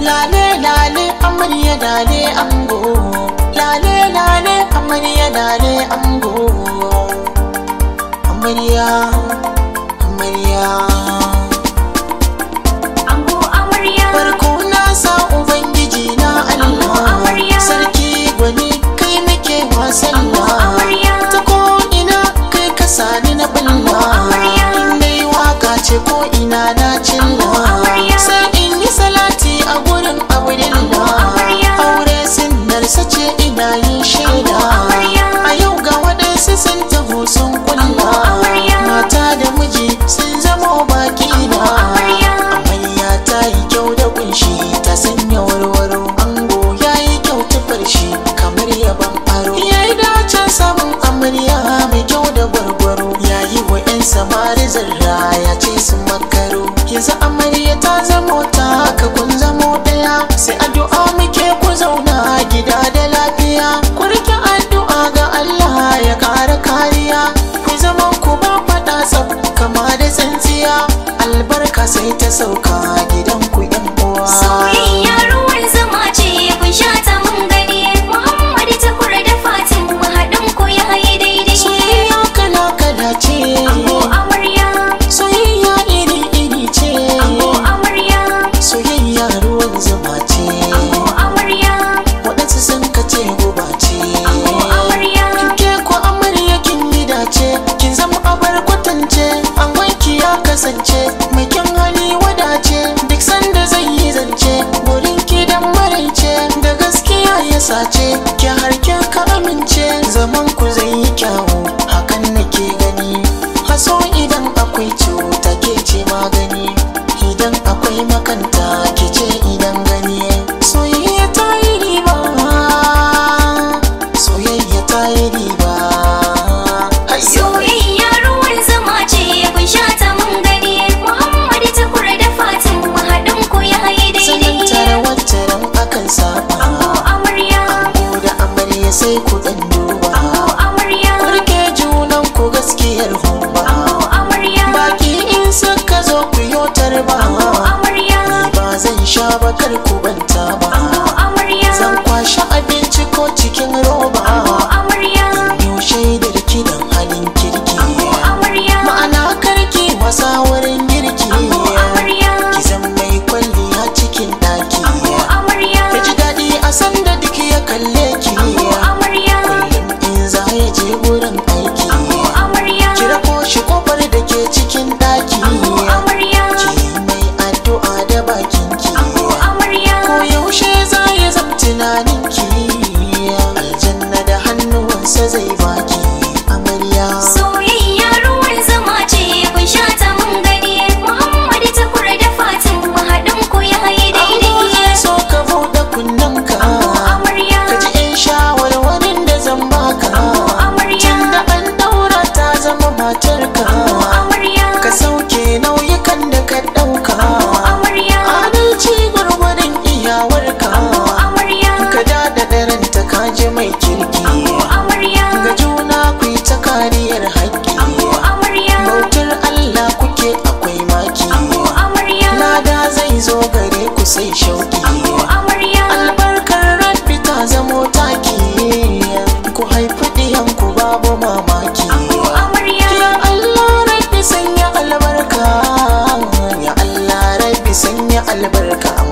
lale lale amarya lale ango lale lale amarya lale ango amarya amarya Ango amarya farko na sa ubangiji na Ango Allah amarya. sarki gwani kai nake wasan Ango amarya. ta ko ina kai ka sani na Ango balla amarya. in dai waka ce ko ina na cilla Ango amarya. sai in yi salati a gurin Ango abudillah amarya. aure sinnarsa ce ina yin shaida Ango amarya. a yau ga waɗansu sun taho sun kulla Ango amarya. mata da miji sun zamo baki na amarya. amarya ta yi kyau da kunshi ta sanya warwaro ango ya yi kyau tufar shi kamar yaban aro ya yi dacen samun amarya mai kyau da gwargwaro ya yi wa 'yan samari zarra ya ce su makaro yanzu amarya ta zamo ta ka kun zamo daya sai addu'a muke ku zauna gida da lafiya ku rike addu'a ga Allah ya ƙara kariya ku zama ku ba faɗa tsaf kama da tsintsiya albarka sai ta sauka gidan ku yan uwa Soyayya ruwan zama ce kun sha ta mun gani Muhammad takur da Fatim haɗin ku ya yi daidai soyayya kala kala ce Ango amarya soyayya iri iri ce Ango amarya soyayya ruwan zuma ce Ango amarya waɗansu sun kace guba ce Ango amarya ke ko amarya kin yi dace kin zama abar kwatance an wanki ya kasance mai kyan hali wadace duk sanda zai yi zance wurin ki dan maraice da gaskiya ya sace ki harke ka amince zaman ku zai yi kyawu hakan nake gani haso idan akwai cuta ke ce magani idan akwai makanta ke ce idan gani soyayya ta yi riba soyayya ta yi riba Hayyo! Soyayya ruwan zama ce kun sha ta mun gani Muhammad takur da Fatim haɗin ku ya yi sanin tare daidai wacce ran akan saba Ango amarya Ango da amarya sai ku dan duba Ango amarya ku rike junan ku gaskiyar humba Ango amarya baki in suka zo ku yotar ba Ango amarya ni ba zan sha ba kar ku banta ba Ango amarya zan kwashe abinci ko cikin roba Ango amarya yau shaidar kidan halin kirki Ango amarya ma'ana karki wasa wurin girki Ango amarya ki zan mai kwalliya cikin daki Ango amarya ya ji daɗi a sanda duk ya kalle ki Ango amarya kullum in za ya je wurin aiki Ango amarya kira ko shi kofar da ke cikin daki Ango amarya ki mai addu'a da bakin ki Ango amarya ko yaushe za ya zam tunanin ki aljanna da hannuwansa zai baki amarya Soyayya ruwan zama ce kun sha ta mun gani Muhammad takur da Fatim haɗin ku ya yi Ango zai daidai so ka buɗe kunnenka Ango amarya ka ji in shawarwarin da zan baka Ango amarya tun da an daura ta zama matarka Ango amarya ka sauke nauyukan da ka ɗauka Ango amarya adalci gwargwadon iyawarka Ango amarya ka dada daranta ka ji mai kirki Ango amarya ga juna ku yi ta kariyar haƙƙi Ango amarya bautar Allah kuke akwai maki Ango amarya lada zai zo gare ku sai shauki Ango amarya albarkar rabbi ta zamo taki ku haifi ɗiyanku babu mamaki Ango amarya ya Allah rabbi sanya albarka ya Allah rabbi sanya albarka